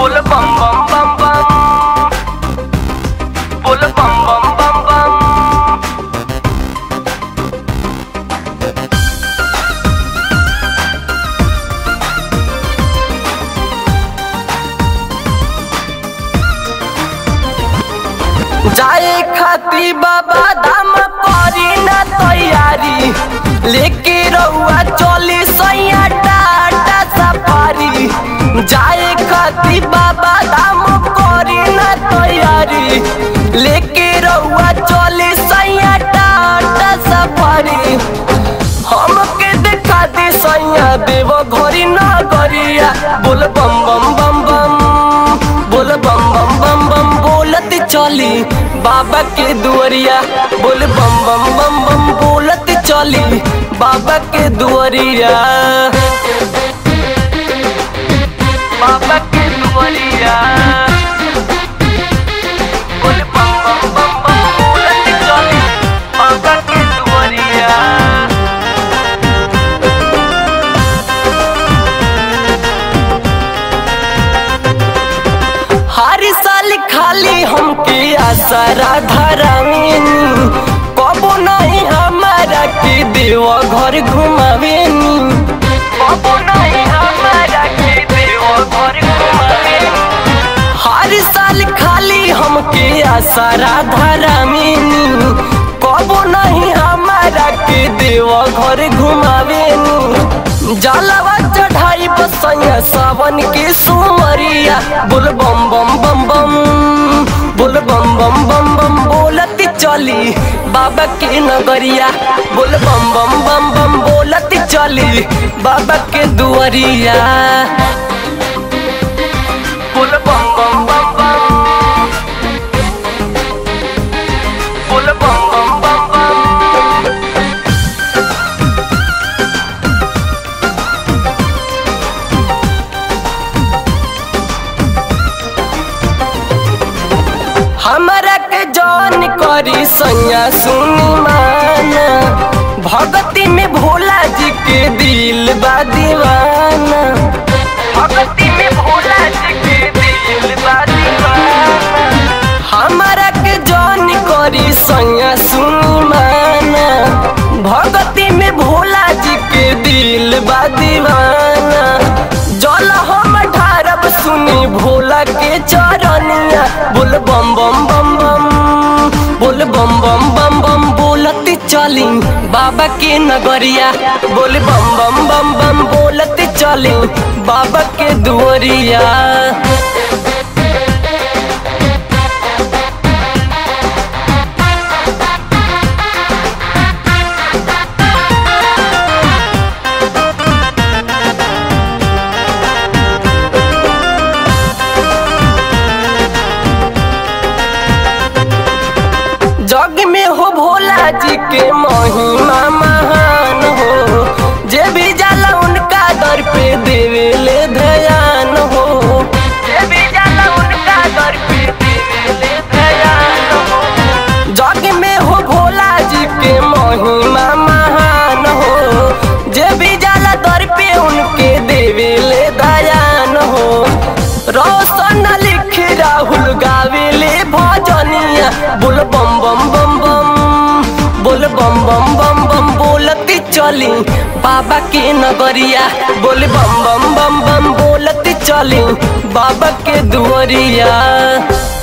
बोल बम बम बम बम बोल बम बम बम बम जाए खाती बाबा दाम करी ना तैयारी लेके रउआ चली सैया टाटा सफारी जाए खाती बाबा दाम करी ना तैयारी लेके रउआ चली सैया टाटा सफारी हमके देखा दे सैया देव घरी ना गरिया बोल बम बम बम बम बोल बम बम बम बम बोलत चली बाबा के दुआरिया बोल बम बम बम बम बोलत चली बाबा के दुआरिया बाबा के दुआरिया बोल बम बम बम बम बोलत चली बाबा के दुआरिया हर साल खाली हमके आसरा धरावेनी कबो नहीं हमारा के देव घर घुमावेनी कबो नहीं हमारा के देव घर घुमावेनी हर साल खाली हमके आसरा धरावेनी कबो नहीं हमारा के देव घर घुमावेनी जलवा चढ़ाई बसैया सावन के सुमरिया बोल बम बम बम बम बोल बम बम बम बम बोलत चली बाबा के नगरिया बोल बम बम बम बम बोलत चली बाबा के दुआरिया बोल बम बम बम बम बोल बम बम बम बम हमरा के जौन करी सैया सुनी माना भगती में भोला जी के दिल बा दीवाना भगती में भोला जी के दिल बा दीवाना हमरा के जौन करी सैया सुनी माना भगती में भोला जी के दिल बा दीवाना जल हम ढारब सुनी भोला के चरनिया बोल बम बम बम बम बोल बम बम बम बम बोलत चली बाबा के नगरिया बोल बम बम बम बम बोलत चली बाबा के दुआरिया जग में हो भोला जी के महिमा महान हो जे भी जाला उनका दर पे देवे ले ध्यान हो जे भी जाला उनका दर पे देवे ले ध्यान हो जग में हो भोला जी के महिमा महान हो जे भी जाला दर पे उनके देवे ले दयान हो रोशन लिख राहुल गावे ले भजनिया बोल बम बम बम बम बोल बम बम बम बम बोलती चली बाबा के नगरिया बोल बम बम बम बम बोलती चली बाबा के दुआरिया